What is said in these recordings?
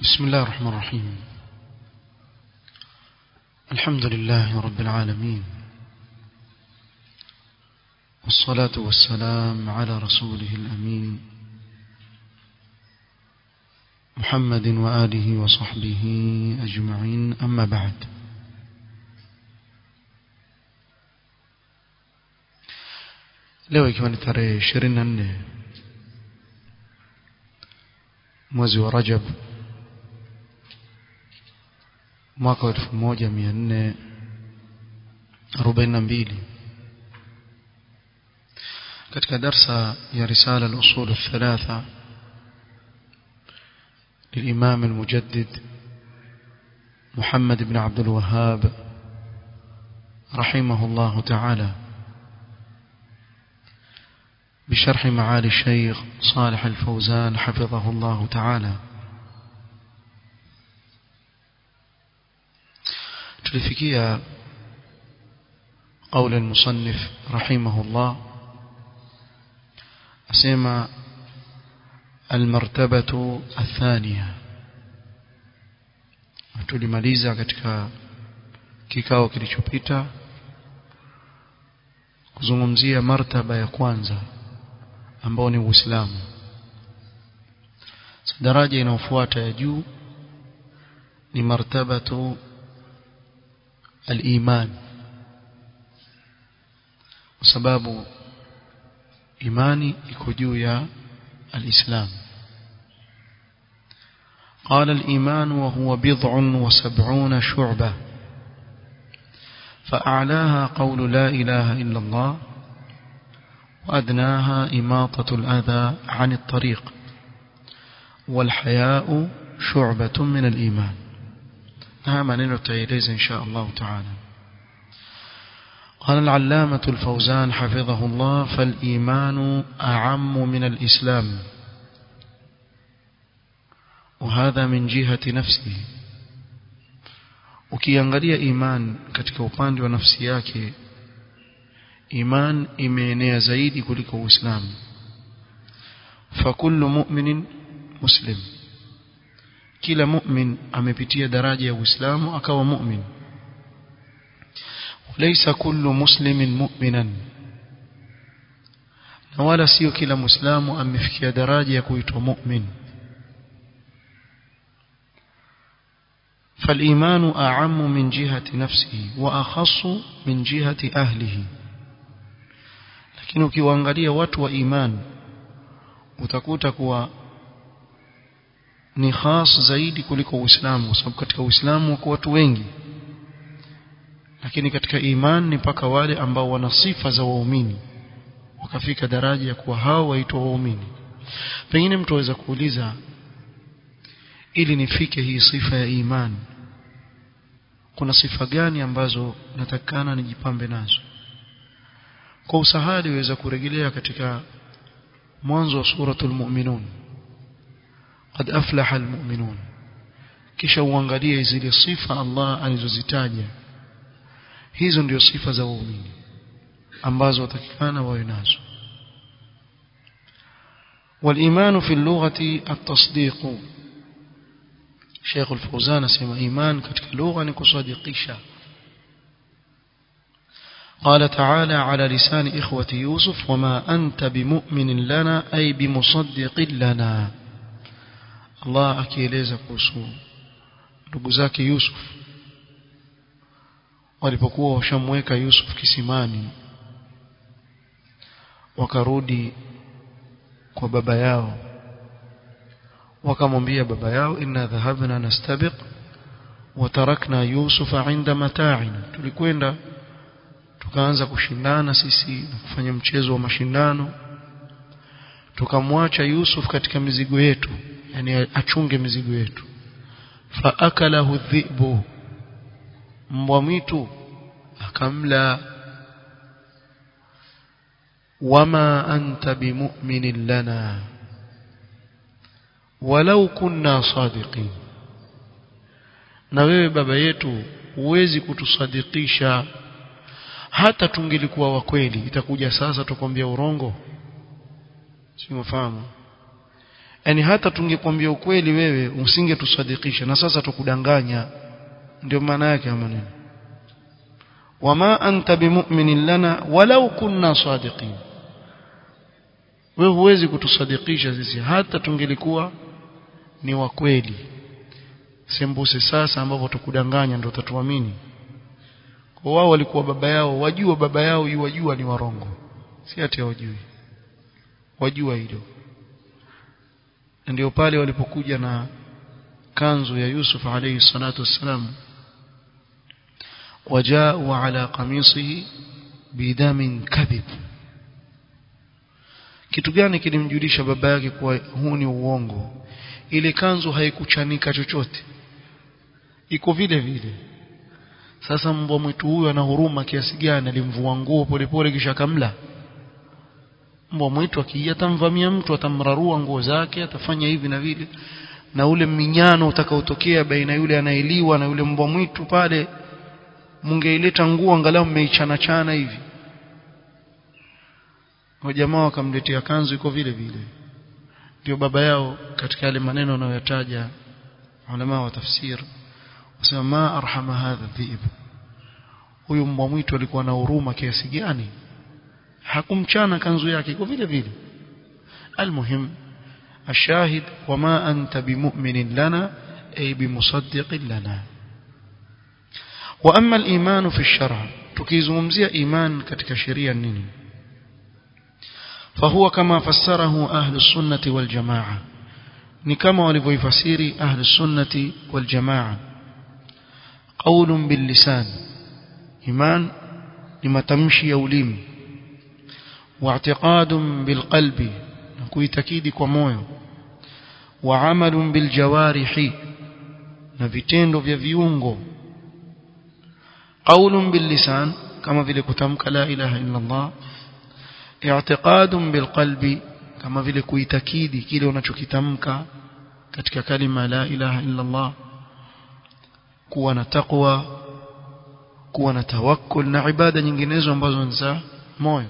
بسم الله الرحمن الرحيم الحمد لله رب العالمين والصلاة والسلام على رسوله الأمين محمد وآله وصحبه أجمعين أما بعد leo ikiwa ni tarehe ishirini na nne mwezi wa rajab mwaka wa elfu moja mia nne arobaini na mbili katika darsa ya risala al-usul الثلاثة للإمام المجدد محمد بن عبد الوهاب رحمه الله تعالى بشرح معالي الشيخ صالح الفوزان حفظه الله تعالى تلفكية قول المصنف رحمه الله أسمى المرتبة الثانية tulimaliza katika kikao kilichopita kuzungumzia martaba ya kwanza ambao ni Uislamu daraja inayofuata ya juu ni martabatu al-iman kwa sababu imani iko juu ya al-islam قال الإيمان وهو بضع وسبعون شعبة فأعلاها قول لا إله إلا الله وأدناها إماطة الأذى عن الطريق والحياء شعبة من الإيمان نعم ننتعيليز إن شاء الله تعالى قال العلامة الفوزان حفظه الله فالإيمان أعم من الإسلام وهذا من جهة نفسه ukiangalia iman katika upande wa nafsi yake iman imeenea zaidi kuliko uislamu fakullu mu'minin muslim kila mu'min amepitia daraja ya uislamu akawa mu'min laysa kullu muslimin mu'minan na wala sio kila muislamu amefikia daraja ya kuitwa mu'min فالإيمان أعم من جهة نفسه وأخص من جهة أهله lakini ukiwaangalia watu wa iman utakuta kuwa ni khas zaidi kuliko Uislamu kwa sababu katika Uislamu wako watu wengi lakini katika iman ni mpaka wale ambao wana sifa za waumini wakafika daraja ya kuwa hao waitwa waumini pengine mtu aweza kuuliza ili nifike hii sifa ya iman kuna sifa gani ambazo natakana nijipambe nazo kwa usahali waweza kurejelea katika mwanzo wa suratul mu'minun qad aflaha almu'minun kisha uangalie zile sifa Allah alizozitaja hizo ndio sifa za waumini ambazo watakikana wawe nazo والإيمان في اللغة التصديق شيخ الفوزان سمى إيمان كتك لغة نكصديقيشا قال تعالى على لسان إخوة يوسف وما أنت بمؤمن لنا أي بمصدق لنا الله أكيليز كوسو نقزاك يوسف walipokuwa washamweka Yusuf kisimani wakarudi kwa baba yao wakamwambia baba yao inna dhahabna nastabiq wa tarakna yusufa inda mata'ina tulikwenda tukaanza kushindana sisi na kufanya mchezo wa mashindano tukamwacha Yusuf katika mizigo yetu yani achunge mizigo yetu fa akalahu dhibu mbwa mwitu akamla wama anta bimu'minin lana walau kunna sadiqin na wewe baba yetu huwezi kutusadikisha hata tungelikuwa wa kweli itakuja sasa tukwambia urongo si mfahamu yani hata tungekwambia ukweli wewe usingetusadikisha na sasa tukudanganya ndio maana yake maneno wama anta bimu'minin lana walau kunna sadiqin wewe huwezi kutusadikisha sisi hata tungelikuwa ni wa kweli sembuse sasa ambapo tukudanganya ndio utatuamini kwa wao walikuwa baba yao wajua baba yao yuwajua ni warongo si ati hawajui wajua hilo ndio pale walipokuja na kanzu ya Yusuf alayhi salatu wassalam wajao ala qamisihi bidamin kadhib kitu gani kilimjulisha baba yake kuwa huu ni uongo ile kanzu haikuchanika chochote iko vile vile sasa mbwa mwitu huyu ana huruma kiasi gani alimvua nguo polepole kisha kamla mbwa mwitu akija atamvamia mtu atamrarua nguo zake atafanya hivi na vile na ule minyano utakaotokea baina yule anaeliwa na yule mbwa mwitu pale mungeileta nguo angalau mmeichana chana hivi wa jamaa wakamletea kanzu iko vile vile ndio baba yao katika yale maneno anayoyataja ulama wa tafsir wasema ma arhama hadha dhib huyu mbwa mwitu alikuwa na huruma kiasi gani hakumchana kanzu yake iko vile vile almuhim الشاهد وما أنت بمؤمن لنا أي بمصدق لنا وأما الإيمان في الشرع تكيزمزي إيمان كتك شريا نيني فهو كما فسره أهل السنة والجماعة نكما ولفيفسير أهل السنة والجماعة قول باللسان إيمان لما تمشي يوليم واعتقاد بالقلب kuitakidi kwa moyo wa amalun bil jawarihi na vitendo vya viungo qaulun bil lisan kama vile kutamka la ilaha illa Allah i'tiqadun bil qalbi kama vile kuitakidi kile unachokitamka katika kalima la ilaha illa Allah kuwa na taqwa kuwa na tawakkul na ibada nyinginezo ambazo ni za moyo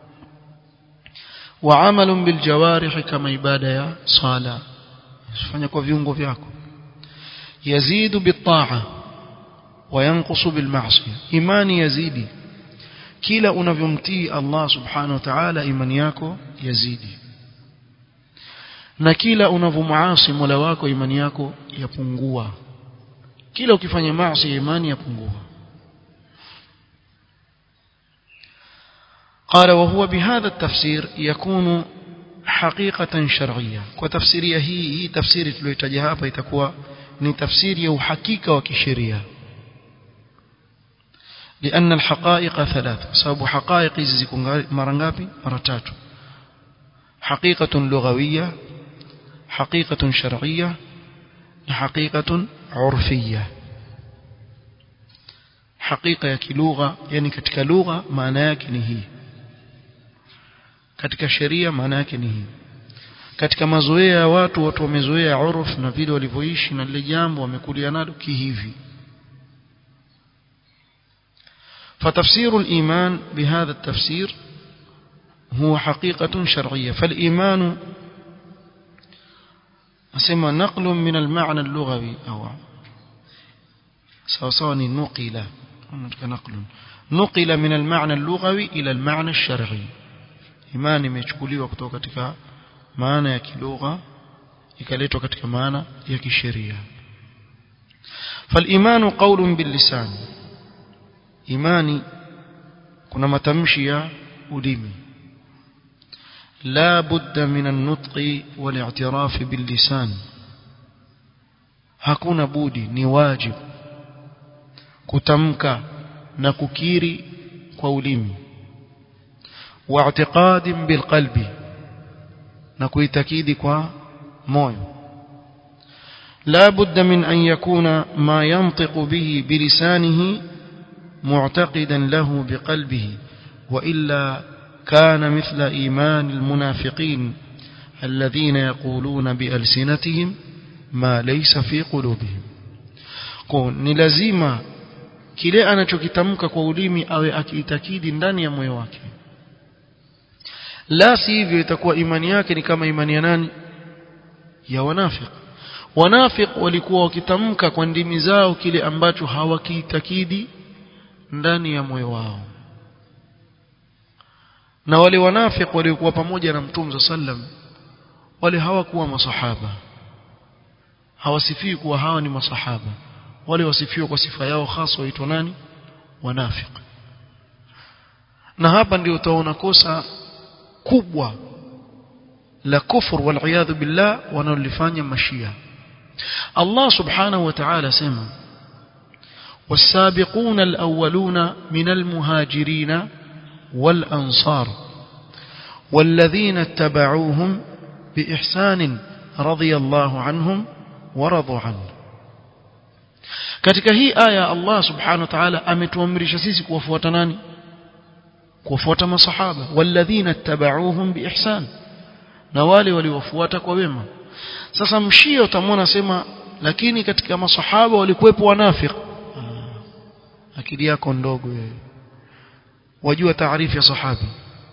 وعمل بالجوارح كما عباده يا صلاه fanya kwa viungo vyako yazidu bitaa wayanqusu bilmaasiya imani yazidi kila unavyomtii Allah subhanahu wa ta'ala imani yako yazidi na kila unavyomuasi Mola wako imani yako yapungua kila ukifanya maasi imani yapungua قال وهو بهذا التفسير يكون حقيقة شرعية وتفسيرية هي هي تفسير تلويتجها hapa itakuwa ni tafsiri ya uhakika wa kisheria لأن الحقائق ثلاث سبب حقائق ziko mara ngapi mara tatu حقيقة لغوية حقيقة شرعية حقيقة عرفية حقيقة ya kilugha yani katika lugha maana yake ni hii katika sheria maana yake ni hii katika mazoea ya watu watu wamezoea uruf na vile walivyoishi na lile jambo wamekulia nalo kihivi فتفسير الإيمان بهذا التفسير هو حقيقة شرعية فالإيمان أسمى نقل من المعنى اللغوي أو سواء نقل نقل نقل من المعنى اللغوي إلى المعنى الشرعي imani imechukuliwa kutoka katika maana ya kilugha ikaletwa katika maana ya kisheria فالإيمان قول باللسان imani kuna matamshi ya ulimi لا بد من النطق والاعتراف باللسان hakuna budi ni wajibu kutamka na kukiri kwa ulimi واعتقاد بالقلب نكويتكيد كوا موي لا بد من أن يكون ما ينطق به بلسانه معتقدا له بقلبه وإلا كان مثل إيمان المنافقين الذين يقولون بألسنتهم ما ليس في قلوبهم ni lazima kile anachokitamka kwa ulimi awe akiitakidi ndani ya moyo wake la si hivyo itakuwa imani yake ni kama imani ya nani ya wanafiq wanafiq walikuwa wakitamka kwa ndimi zao kile ambacho hawakiitakidi ndani ya moyo wao na wale wanafiq waliokuwa pamoja na mtume sallam wale hawakuwa masahaba hawasifii kuwa hawa ni masahaba wale wasifiwa kwa sifa yao hasa waitwa nani wanafiq na hapa ndio utaona kosa kubwa la kufur wal billah wanalifanya mashia Allah subhanahu wa ta'ala sema والسابقون الأولون من المهاجرين والأنصار والذين اتبعوهم بإحسان رضي الله عنهم ورضوا عنه katika hii aya Allah subhanahu wa ta'ala ametuamrisha sisi kuwafuata nani kuwafuata masahaba walladhina ittaba'uuhum biihsan na wale waliofuata kwa wema sasa mshia utamwona sema lakini katika masahaba walikuwepo wanafiki akili yako ndogo wewe wajua taarifu ya sahabi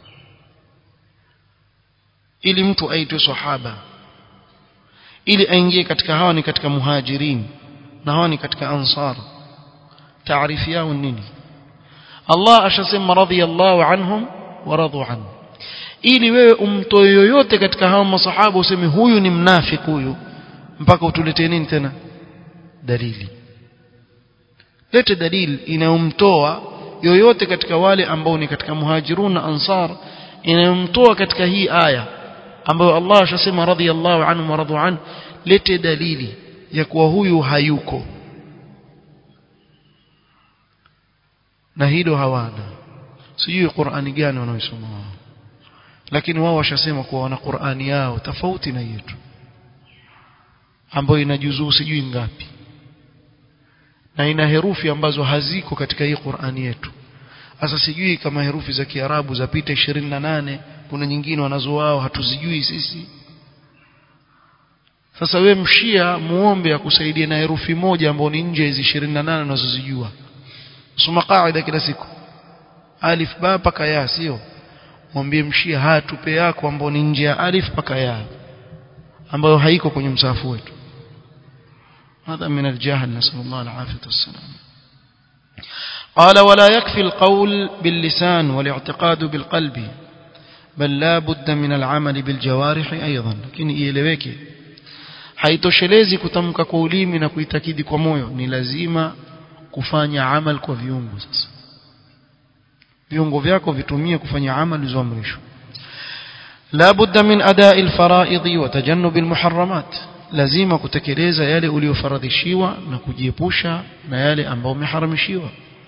ili mtu aitwe sahaba ili aingie katika hawa ni katika muhajirin na hawa ni katika ansar taarifu yao nini Allah ashasema radhiyallahu anhum wa radu anhu ili wewe umtoe yoyote katika hawa masahaba useme huyu ni mnafiki huyu mpaka utuletee nini tena dalili lete dalili inayomtoa yoyote katika wale ambao ni katika muhajirun na ansar inayomtoa katika hii aya ambayo Allah ashasema radhiyallahu anhu wa radu an lete dalili ya kuwa huyu hayuko na hilo hawana sijui Qur'ani gani wanaoisoma wao lakini wao washasema kuwa wana Qur'ani yao tofauti na yetu ambayo ina juzuu sijui ngapi na ina herufi ambazo haziko katika hii Qur'ani yetu sasa sijui kama herufi za Kiarabu zapita 28 kuna nyingine wanazo wao hatuzijui sisi sasa we mshia muombe akusaidie na herufi moja ambayo ni nje hizi 28 unazozijua soma kaida kila siku alif ba paka ya sio mwambie mshia hatupe yako ambayo ni nje ya alif paka ya ambayo haiko kwenye msafu wetu هذا من الجهل نسأل الله العافية والسلام قال ولا يكفي القول باللسان والاعتقاد بالقلب بل لا بد من العمل بالجوارح أيضا لكن ieleweke haitoshelezi kutamka kwa ulimi na kuitakidi kwa moyo ni lazima kufanya amal kwa viungo sasa viungo vyako vitumie kufanya amali zilizoamrishwa la budda min adai alfaraidhi wa tajannub almuharramat lazima kutekeleza yale uliyofaradhishiwa na kujiepusha na yale ambayo umeharamishiwa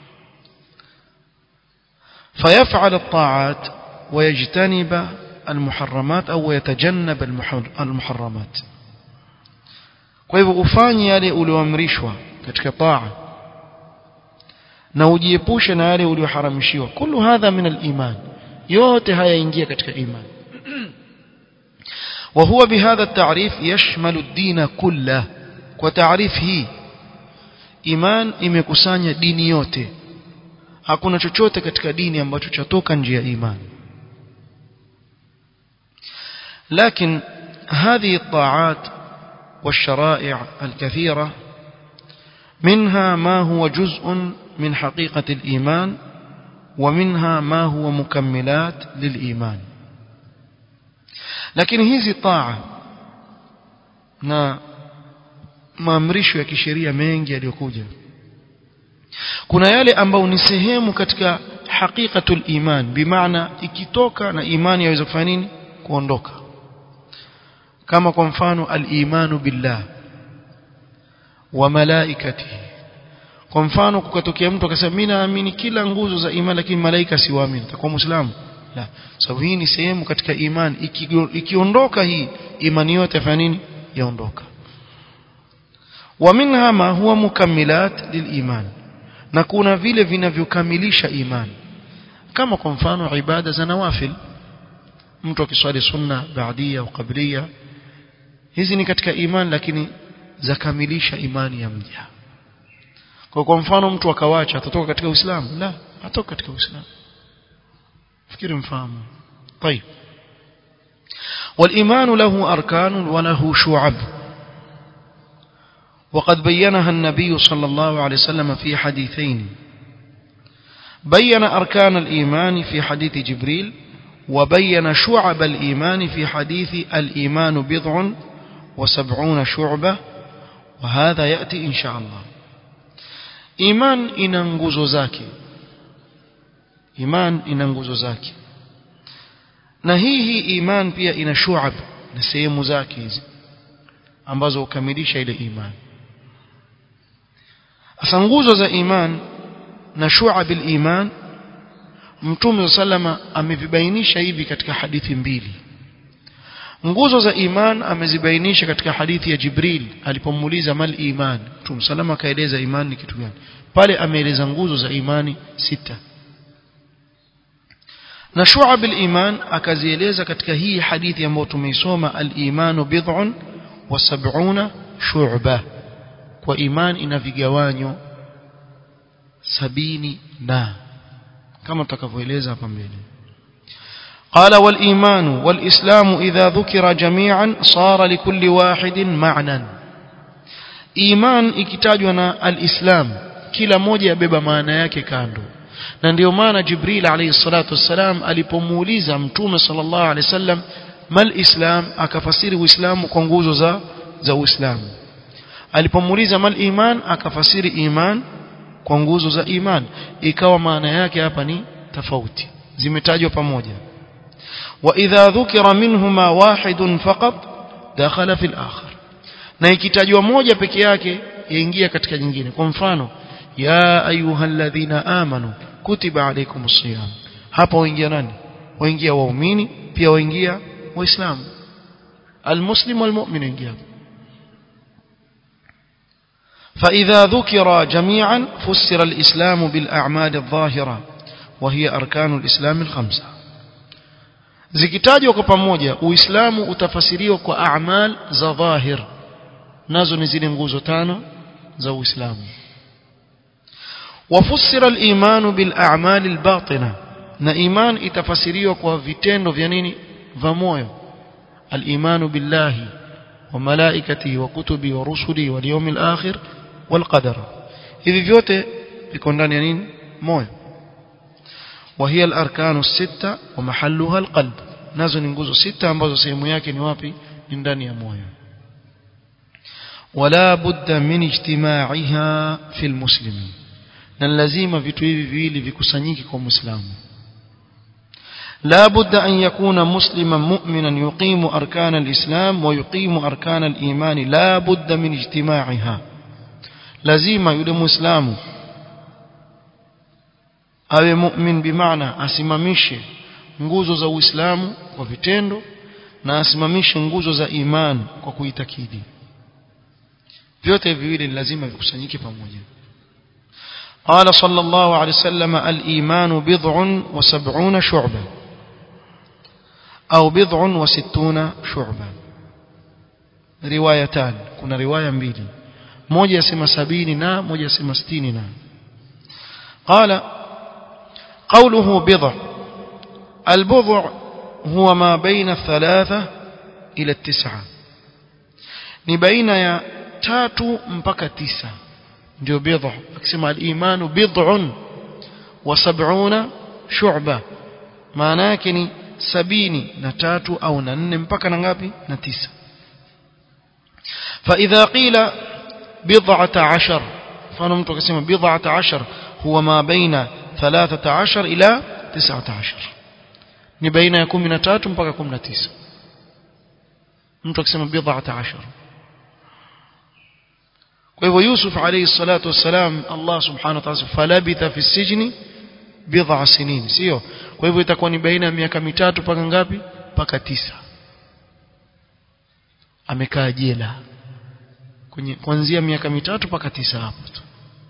فيفعل الطاعات ويجتنب المحرمات أو يتجنب المحرمات kwa hivyo ufanye yale ulioamrishwa katika taa na ujiepushe na yale ulioharamishiwa kullu hadha min al-iman yote haya ingia katika imani وهو بهذا التعريف يشمل الدين كله وتعريف هي iman imekusanya dini yote hakuna chochote katika dini ambacho chatoka nje ya imani لكن هذه الطاعات والشرائع الكثيرة منها ما هو جزء من حقيقة الإيمان ومنها ما هو مكملات للإيمان lakini hizi taa na maamrisho ya kisheria mengi yaliyokuja kuna yale ambayo ni sehemu katika haqiqatul iman bimaana ikitoka na imani yaweza kufanya nini kuondoka kama kwa mfano al-imanu billah wa malaikatihi kwa mfano kukatokea mtu akasema mimi naamini kila nguzo za imani lakini malaika siwaamini takuwa muislamu la sababu hii ni sehemu katika imani ikiondoka hii imani yote yafanya nini yaondoka wa minha ma huwa mukammilat liliman na kuna vile vinavyokamilisha imani kama kwa mfano ibada za nawafil mtu akiswali sunna baadia au qablia hizi ni katika imani lakini zakamilisha imani ya mja kwa kwa mfano mtu akawacha atatoka katika uislamu la atoka katika uislamu fikiri mfahamu طيب والإيمان له أركان وله شعب وقد بينها النبي صلى الله عليه وسلم في حديثين بين أركان الإيمان في حديث جبريل وبين شعب الإيمان في حديث الإيمان بضع وسبعون شعبة وهذا يأتي إن شاء الله إيمان إننغوزو زاكي إيمان إننغوزو زاكي na hii hii iman pia ina shuab na sehemu zake hizi ambazo hukamilisha ile iman asa nguzo za iman na shuab iman mtume sallama amevibainisha hivi katika hadithi mbili nguzo za iman amezibainisha katika hadithi ya Jibril alipomuuliza mal iman mtume sallama akaeleza iman ni kitu gani pale ameeleza nguzo za imani sita na shu'ab al-iman akazieleza katika hii hadithi ambayo tumeisoma al-imanu bid'un wa sab'una shu'ba kwa iman ina vigawanyo sabini na kama tutakavyoeleza hapa mbele قال والإيمان والإسلام إذا ذكر جميعا صار لكل واحد معنى إيمان ikitajwa الإسلام kila moja yabeba maana yake kando na ndio maana Jibril alayhi salatu wassalam alipomuuliza mtume sallallahu alayhi wasallam mal islam akafasiri uislamu kwa nguzo za za uislamu alipomuuliza mal iman akafasiri iman kwa nguzo za iman ikawa maana yake hapa ni tofauti zimetajwa pamoja wa idha dhukira minhuma wahidun faqat dakhala fil akhar na ikitajwa moja peke yake yaingia katika nyingine kwa mfano ya ayyuhalladhina amanu kutiba alaykumus siyam hapa waingia nani waingia waumini pia waingia waislamu almuslim walmu'min waingia فإذا ذكر جميعا فسر الإسلام بالأعمال الظاهرة وهي أركان الإسلام الخمسة zikitajwa kwa pamoja uislamu utafasiriwa kwa a'mal za dhahir nazo ni zile nguzo tano za uislamu وفسر الإيمان بالأعمال الباطنة na iman itafasiriwa kwa vitendo vya nini vya moyo al-imanu billahi wa malaikatihi wa kutubi wa rusuli wal yawmil akhir wal qadar hivi vyote viko ndani ya nini moyo وهي الأركان الستة ومحلها القلب nazo ni nguzo sita ambazo sehemu yake ni wapi ni ndani ya moyo ولا بد من اجتماعها في المسلمين na lazima vitu hivi viwili vikusanyike kwa muislamu لا بد أن يكون مسلما مؤمنا يقيم أركان الإسلام ويقيم أركان الإيمان لا بد من اجتماعها لازم يد مسلم awe mu'min bimaana asimamishe nguzo za Uislamu kwa vitendo na asimamishe nguzo za iman kwa kuitakidi vyote viwili ni lazima vikusanyike pamoja قال صلى الله عليه وسلم الإيمان بضع وسبعون شعبة أو بضع وستون شعبة روايتان كنا رواية mbili moja yasema sabini na moja yasema sitini na قال قوله بضع البضع هو ما بين الثلاثة إلى التسعة ni baina ya tatu mpaka tisa ndio bid'a akisema al-imanu bid'un wa sab'una shu'ba maana yake ni sabini na tatu au na nne mpaka na ngapi na tisa فإذا قيل بضعة عشر فأنا ممكن أقسم بضعة عشر هو ما بين ثلاثة عشر إلى تسعة عشر ni baina ya 13 mpaka 19 mtu akisema bid'ata ashar kwa hivyo Yusuf alayhi salatu wassalam Allah subhanahu wa ta'ala falabitha fi sijni bid'a sinin sio kwa hivyo itakuwa ni baina ya miaka mitatu mpaka ngapi mpaka tisa amekaa jela kwenye kuanzia miaka mitatu mpaka tisa hapo tu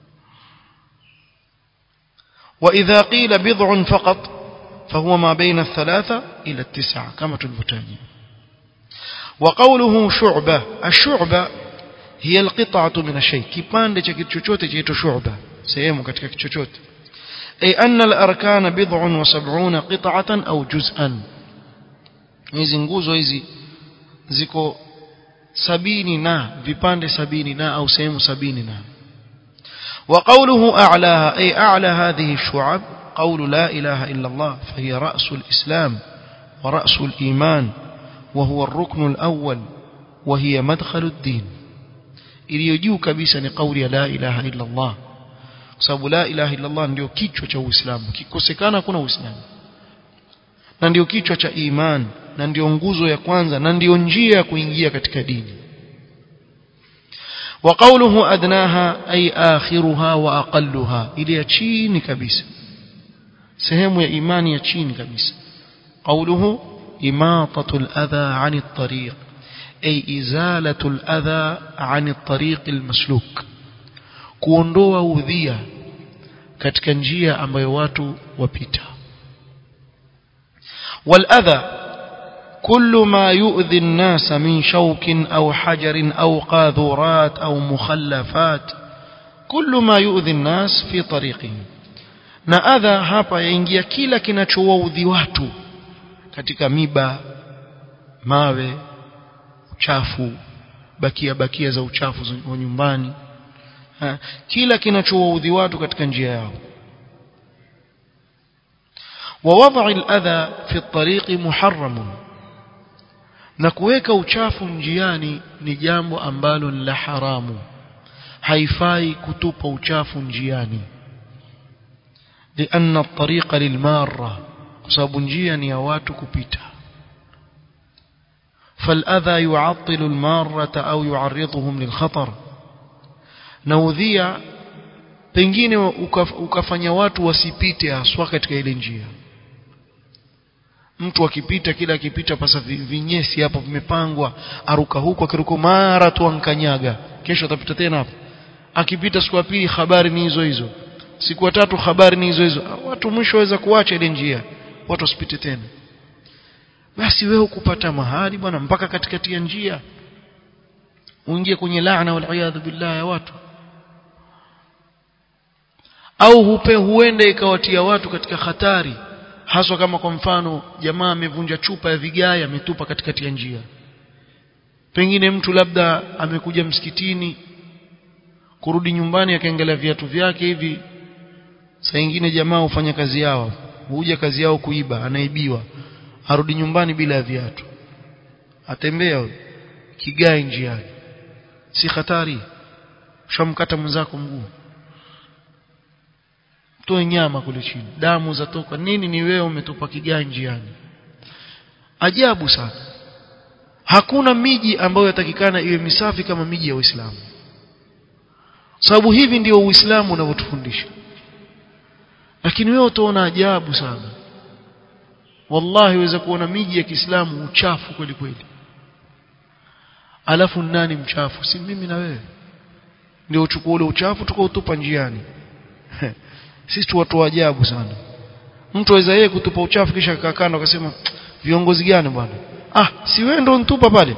وإذا قيل بضع فقط فهو ما بين الثلاثة إلى التسعة كما تلفتاني وقوله شعبة الشعبة هي القطعة من الشيء كيبان لك كتشوتة جيتو شعبة سيمو كتك كتشوتة أي أن الأركان بضع وسبعون قطعة أو جزءا hizi nguzo hizi ziko sabini na vipande sabini na au sehemu sabini na وقوله أعلاها أي أعلى هذه الشعب قول لا إله إلا الله فهي رأس الإسلام ورأس الإيمان وهو الركن الأول وهي مدخل الدين iliyojuu kabisa ni kauli ya la ilaha illa Allah kwa sababu la ilaha illa Allah ndio kichwa cha Uislamu kikosekana kuna Uislamu na ndio kichwa cha iman na ndio nguzo ya kwanza na ndio njia ya kuingia katika dini وقوله أدناها أي آخرها وأقلها إلى chini kabisa sehemu ya imani ya chini kabisa قوله إماطة الأذى عن الطريق أي إزالة الأذى عن الطريق المسلوك kuondoa udhia katika njia ambayo watu wapita والأذى كل ما يؤذي الناس من شوك أو حجر أو قاذورات أو مخلفات كل ما يؤذي الناس في طريقهم na adha hapa yaingia kila kinachowaudhi watu katika miba mawe uchafu bakia bakia za uchafu wa nyumbani ha, kila kinachowaudhi watu katika njia yao ووضع الأذى في الطريق محرم na kuweka uchafu njiani ni jambo ambalo ni la haramu haifai kutupa uchafu njiani لأن الطريق للمارة sababu njia ni ya watu kupita فالأذى يعطل المارة أو يعرضهم للخطر naudhia pengine ukafanya watu wasipite haswa katika ile njia mtu akipita kila akipita pasa vinyesi hapo vimepangwa aruka huko akiruka mara tu ankanyaga kesho atapita tena hapo akipita siku ya pili habari ni hizo hizo siku ya tatu habari ni hizo hizo watu mwisho waweza kuacha ile njia watu wasipite tena basi wewe ukupata mahali bwana mpaka katikati ya njia uingie kwenye laana wal billah ya watu au hupe huende ikawatia watu katika hatari haswa kama kwa mfano jamaa amevunja chupa ya vigae ametupa katikati ya njia pengine mtu labda amekuja msikitini kurudi nyumbani akaangalia viatu vyake hivi saa nyingine jamaa hufanya kazi yao huja kazi yao kuiba anaibiwa arudi nyumbani bila ya viatu atembea kigae njiani si hatari shamkata mwenzako mguu toe nyama kule chini damu zatoka nini ni wewe umetupa kigae njiani ajabu sana hakuna miji ambayo yatakikana iwe misafi kama miji ya Uislamu sababu hivi ndio Uislamu unavyotufundisha lakini wewe utaona ajabu sana wallahi waweza kuona miji ya Kiislamu uchafu kweli kweli alafu nani mchafu si mimi na wewe ndio uchukua ule uchafu tukautupa njiani sisi tu watu wa ajabu sana mtu aweza yeye kutupa uchafu kisha kakando akasema viongozi gani bwana ah si wewe ndo ntupa pale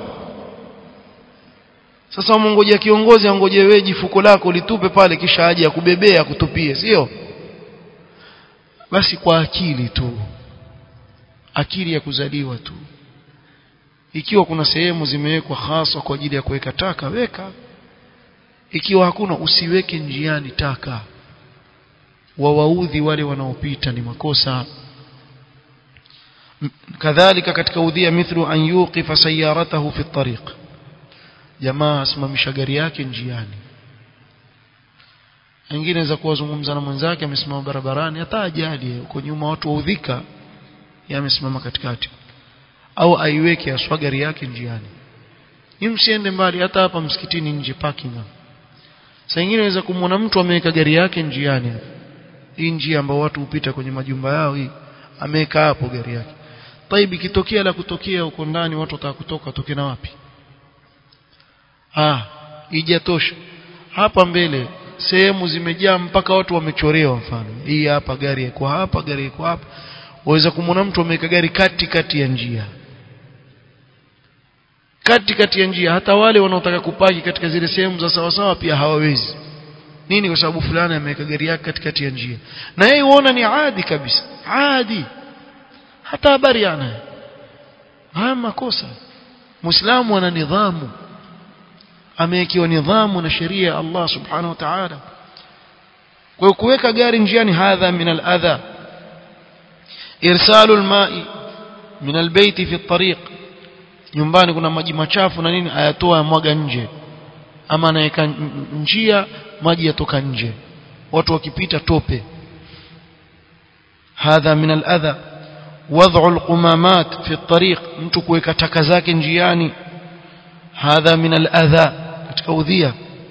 sasa umongojea kiongozi angoje wewe jifuko lako litupe pale kisha aje akubebea kutupie sio basi kwa akili tu akili ya kuzaliwa tu ikiwa kuna sehemu zimewekwa hasa kwa ajili ya kuweka taka weka ikiwa hakuna usiweke njiani taka wawaudhi wale wanaopita ni makosa kadhalika katika udhia mithlu an yuqifa sayaratahu fi tariq jamaa asimamisha gari yake njiani wengine za kuwazungumza na mwenzake amesimama barabarani hata ajali huko nyuma watu waudhika yeye amesimama katikati au aiweke aswa gari yake njiani ni msiende mbali hata hapa msikitini nje parking sasa nyingine inaweza kumwona mtu ameweka gari yake njiani hii njia ambayo watu hupita kwenye majumba yao hii ameweka hapo gari yake طيب ikitokea la kutokea huko ndani watu wataka kutoka toke na wapi ah ijatosha hapa mbele sehemu zimejaa mpaka watu wamechorewa mfano hii hapa gari iko hapa gari iko hapa waweza kumwona mtu ameweka gari kati kati ya njia kati kati ya njia hata wale wanaotaka kupaki katika zile sehemu za sawa sawa pia hawawezi nini kwa sababu fulani ameweka gari yake katikati ya njia na yeye huona ni adi kabisa adi hata habari ana haya makosa muislamu ana nidhamu amewekewa nidhamu na sheria ya Allah subhanahu wa ta'ala kwa kuweka gari njiani hadha min al-adha irsalu al-ma'i min al-bayt fi at-tariq nyumbani kuna maji machafu na nini ayatoa mwaga nje ama anaweka njia maji yatoka nje watu wakipita tope hadha min al-adha wad'u al-qumamat fi at-tariq mtu kuweka taka zake njiani hadha min al-adha katika udhia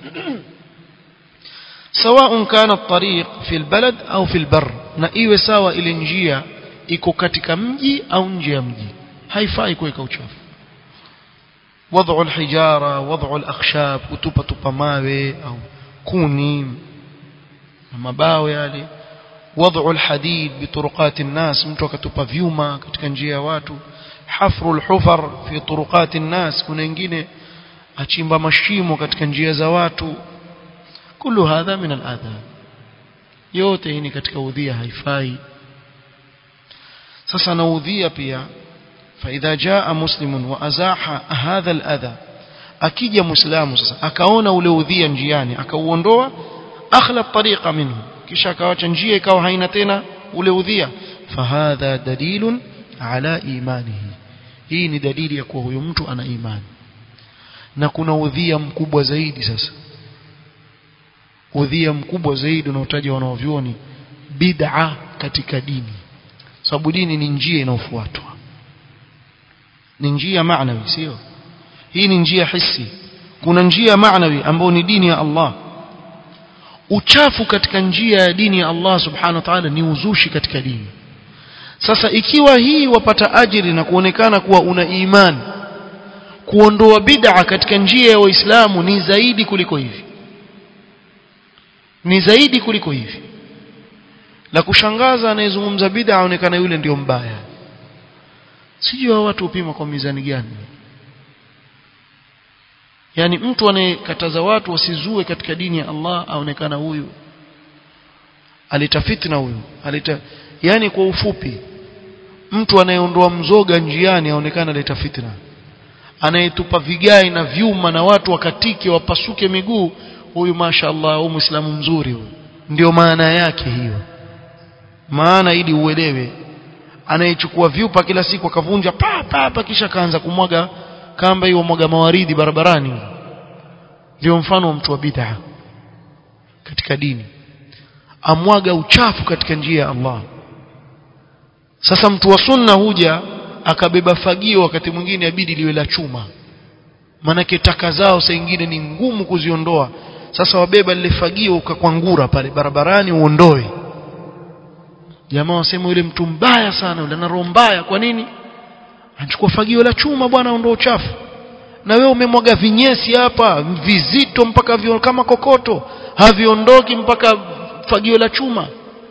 سواء كان الطريق في البلد أو في البر na iwe sawa ile njia iko katika mji au nje ya mji haifai kuweka uchafu وضع الحجارة وضع الأخشاب kutupa tupa mawe au kuni na mabao yale وضع الحديد بطرقات الناس mtu akatupa vyuma katika njia ya watu حفر الحفر في طرقات الناس kuna wengine achimba mashimo katika njia za watu كل هذا من الأذى yote hii ni katika udhia haifai sasa na udhia pia فإذا جاء مسلم وأزاح هذا الأذى akija muislamu sasa akaona ule udhia njiani akauondoa akhla tariqa minhu kisha akawacha njia ikawa haina tena ule udhia fahadha dalilun ala imanihi hii ni dalili ya kuwa huyu mtu ana imani na kuna udhia mkubwa zaidi sasa udhia mkubwa zaidi unaotaja wanaovyuoni bid'a katika dini sababu dini ni njia inayofuatwa ni njia maanawi sio hii ni njia hisi kuna njia maanawi ambayo ni dini ya Allah uchafu katika njia ya dini ya Allah subhanahu wa ta'ala ni uzushi katika dini sasa ikiwa hii wapata ajiri na kuonekana kuwa una imani kuondoa bid'a katika njia ya waislamu ni zaidi kuliko hivi ni zaidi kuliko hivi la kushangaza anayezungumza bid'a aonekana yule ndio mbaya sijui hao watu upima kwa mizani gani yani mtu anayekataza watu wasizue katika dini ya Allah aonekana huyu alita fitna huyu alita yani kwa ufupi mtu anayeondoa mzoga njiani aonekana aleta fitna anayetupa vigai na vyuma na watu wakatike wapasuke miguu huyu mashaallah huyu muislamu mzuri huyu ndio maana yake hiyo maana ili uelewe anayechukua vyupa kila siku akavunja pa pa pa kisha kaanza kumwaga kamba hiyo mwaga mawaridi barabarani ndio mfano wa mtu wa bid'a katika dini amwaga uchafu katika njia ya Allah sasa mtu wa sunna huja akabeba fagio wakati mwingine abidi liwe la chuma manake taka zao saa nyingine ni ngumu kuziondoa sasa wabeba lile fagio ukakwangura pale barabarani uondoe jamaa wasema yule mtu mbaya sana yule ana roho mbaya kwa nini anachukua fagio la chuma bwana ondoa uchafu na wewe umemwaga vinyesi hapa vizito mpaka vio, kama kokoto haviondoki mpaka fagio la chuma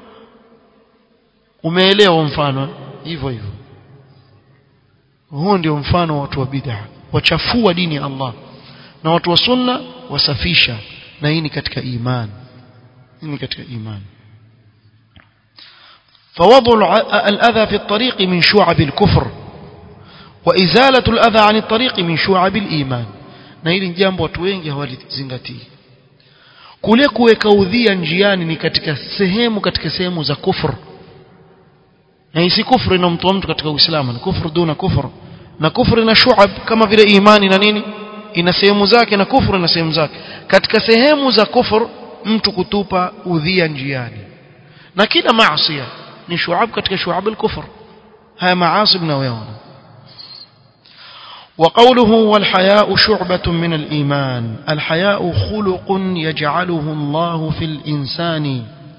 umeelewa mfano hivyo hivyo huo ndio mfano wa watu wa bid'a wachafua dini ya Allah na watu wa sunna wasafisha na hii ni katika imani hii ni katika imani فوضع الأذى في الطريق من شعب الكفر وإزالة الأذى عن الطريق من شعب الإيمان na hili jambo watu wengi hawalizingatii kule kuweka udhia njiani ni katika sehemu katika sehemu za kufur na hii si kufru inamtoa mtu katika uislamu ni kufru duna kufru na kufru na shuab kama vile imani na nini ina sehemu zake na kufru na sehemu zake katika sehemu za kufur mtu kutupa udhia njiani na kila maasi ni shuab katika shuab al-kufr haya maasi mnayoona وقوله والحياء شعبة من الإيمان الحياء خلق يجعله الله في الإنسان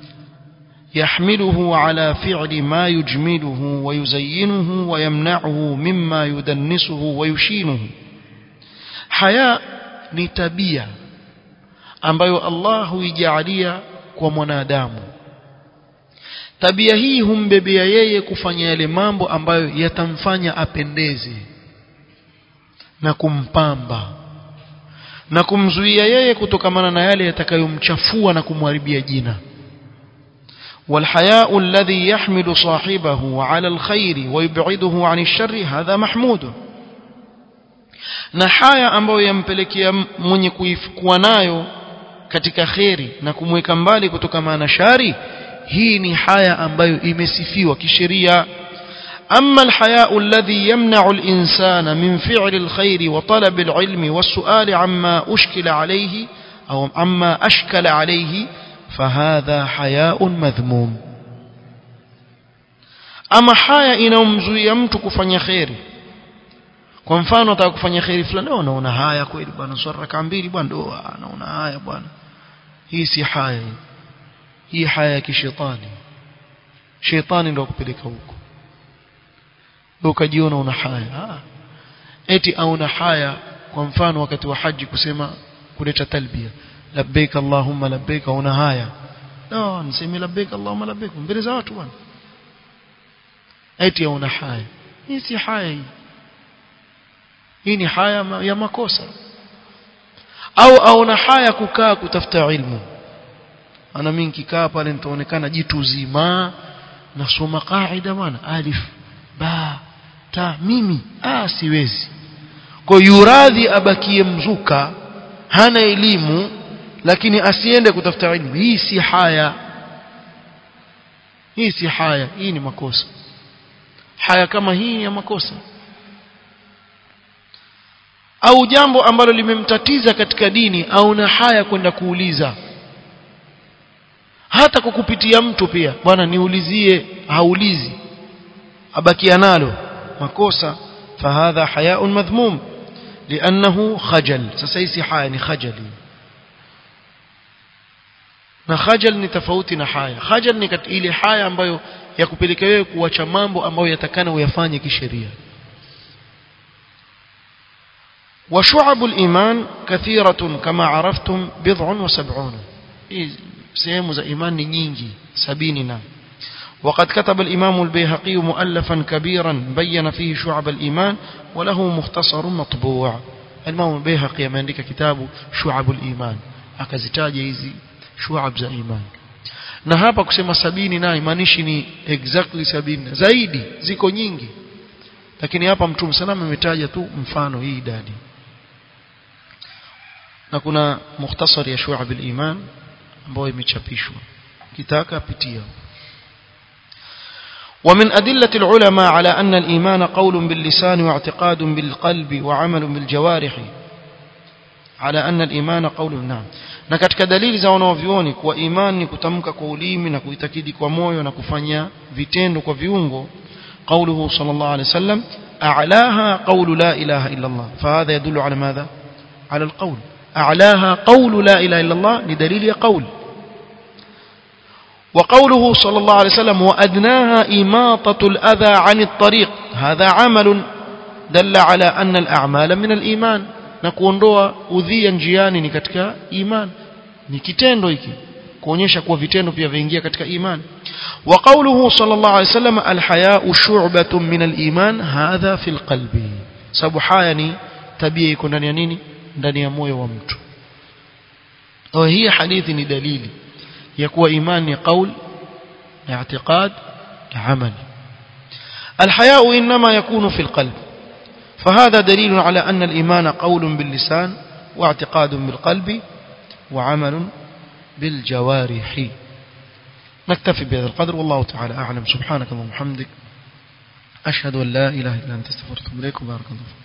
يحمله على فعل ما يجمله ويزينه ويمنعه مما يدنسه ويشينه حياء نتبيا ambayo Allah huijalia kwa mwanadamu tabia hii humbebea yeye kufanya yale mambo ambayo yatamfanya apendeze na kumpamba na kumzuia yeye kutokamana na yale yatakayomchafua na kumharibia jina والحياء الذي يحمل صاحبه على الخير ويبعده عن الشر هذا محمود na haya ambayo yampelekea mwenye kuwa nayo katika kheri na kumweka mbali kutokana na shari hii ni haya ambayo imesifiwa kisheria أما الحياء الذي يمنع الإنسان من فعل الخير وطلب العلم والسؤال عما أشكل عليه أو عما أشكل عليه فهذا حياء مذموم أما حياء inayomzuia mtu kufanya kheri kwa mfano ataka kufanya kheri fulani leo naona haya kweli bwana swala raka mbili bwana ndo naona haya bwana hii si haya hii haya ya kishetani shetani ndio kupeleka huko ukajiona una haya ah. eti auna haya kwa mfano wakati wa haji kusema kuleta talbia labbaik allahumma labbaik una haya no niseme labbaik allahumma labbaik mbele za watu bwana eti auna haya hii si haya hii hii ni haya ya makosa au auna haya kukaa kutafuta ilmu ana mimi nikikaa pale nitaonekana jitu zima nasoma qaida bwana alif ba ta mimi ah siwezi kwa yuradhi abakie mzuka hana elimu lakini asiende kutafuta elimu hii si haya hii si haya hii ni makosa haya kama hii ni ya makosa au jambo ambalo limemtatiza katika dini au na haya kwenda kuuliza hata kwa kupitia mtu pia bwana niulizie haulizi abakia nalo makosa fahadha hayaun madhmum liannahu khajal sasa hii si haya ni khajali na khajal ni tofauti na haya khajal ni ile haya ambayo ya kupelekea wewe kuacha mambo ambayo yatakana uyafanye kisheria وشعب الإيمان كثيرة كما عرفتم بضع وسبعون سيهم za imani nyingi sabini na وقد كتب الإمام البيهقي مؤلفا كبيرا بين فيه شعب الإيمان وله مختصر مطبوع الإمام البيهقي ameandika kitabu شعب الإيمان akazitaja hizi shuab za iman na hapa kusema sabini na imaanishi ni exactly sabini zaidi ziko nyingi lakini hapa mtume salama ametaja tu mfano hii idadi na kuna mukhtasari ya shuab al-iman ambayo imechapishwa kitaka pitia ومن أدلة العلماء على أن الإيمان قول باللسان واعتقاد بالقلب وعمل بالجوارح على أن الإيمان قول نعم na katika dalili za wanaovioni kuwa imani ni kutamka kwa ulimi na kuitakidi kwa moyo na kufanya vitendo kwa viungo قوله صلى الله عليه وسلم أعلاها قول لا إله إلا الله فهذا يدل على ماذا على القول أعلاها قول لا إله إلا الله لدليل قول وقوله صلى الله عليه وسلم وأدناها إماطة الأذى عن الطريق هذا عمل دل على أن الأعمال من الإيمان na kuondoa udhia njiani ni katika iman ni kitendo hiki kuonyesha kuwa vitendo pia viingia katika iman wa qawluhu sallallahu alayhi wasallam alhaya'u shu'batun min aliman hadha fil qalbi sababu haya ni tabia iko ndani ya nini ndani ya moyo wa mtu kwa hii hadithi ni dalili ya kuwa imani ni qaul na i'tiqad na amal الحياء إنما يكون في القلب فهذا دليل على أن الإيمان قول باللسان واعتقاد بالقلب وعمل بالجوارح نكتفي بهذا القدر والله تعالى أعلم سبحانك اللهم وبحمدك أشهد أن لا إله إلا أنت استغفرك وأتوب إليك وبارك الله